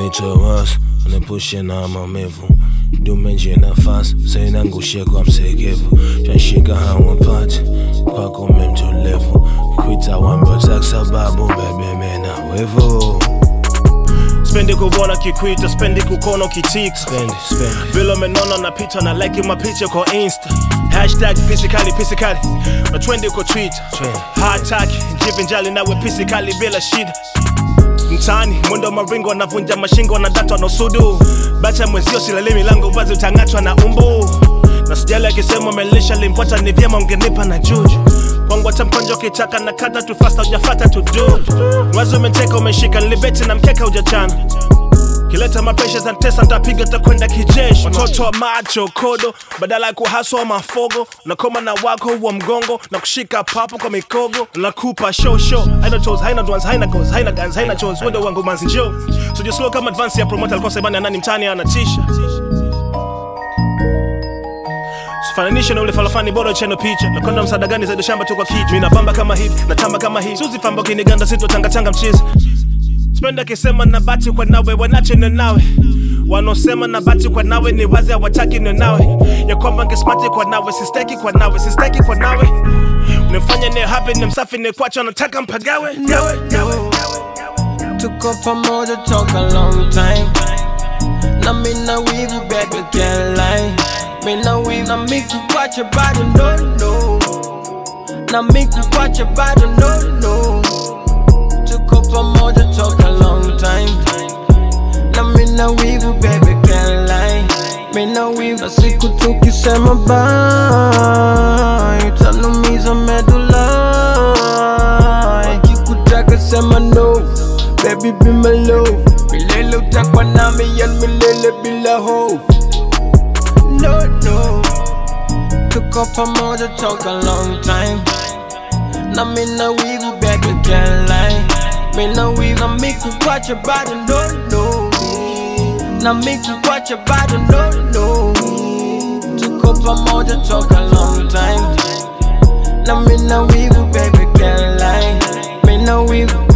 nitoe wasi unepushe na maumivu dumenje nafasi sainangushie kwa msekevu shanshika hawapati kwako memtulevu kwita wambotak sababu bebe mena wevu spendi kuona kikwita spendi kukona ukitika spendi spendi vile umenona napita na like mapicha kwa insta hashtag pisikali pisikali na trendi kwa twitter Trend. hataki jivinjali nawe pisikali bila shida mtaani mwendo maringo wanavunja mashingo wanadatwa na usudu bacha mwenzio silali milango wazi utang'atwa na umbu na sijali akisema umelisha limpota ni vyema ungenipa na juju kwangu hata mkonjo ukitaka na kata tu fasta ujafata tu du mwazi umeteka umeshika nilibeti na mkeka ujachana kileta mapesha za tesa ntapiga takwenda kijeshi watoto wa macho kodo badala ya kuhaswa mafogo nakoma na wako wa mgongo na kushika papo kwa mikogo nakupa show show haina toes haina dwans haina goals haina guns haina chos wendo wangu manzi njo so just slow kama advance ya promoter alikuwa sebani nani mtani anatisha Fananisha na ule falafani bora cheno picha nakwenda msaada gani zaidi shamba tu kwa kichwa mimi napamba kama hivi natamba kama hivi suzi famba kiniganda sito tanga tanga mchizi spenda kisema na bati kwa nawe wanache na nawe wanaosema na bati kwa nawe ni wazi hawataki na nawe ya kwamba ngesmati kwa nawe sisteki kwa nawe sisteki kwa nawe nifanye ni happy ni msafi ni kwacho nataka mpagawe gawe gawe Tuko pamoja toka long time na mina wivu baby can't lie mina wivu na miku kwache bado no no na miku kwache bado no no Tuko pamoja toka long time na mina wivu baby can't lie mina wivu na siku tukisema bye tanumiza medulai wakikutaka sema no baby be my love milele utakwa nami yan milele bila hofu no no tuko pamoja toka long time na mina wivu baby can't lie mina wivu na mikukwacha bado no no na mikukwacha bado no no tuko pamoja toka long time na mina wivu baby can't lie mina wivu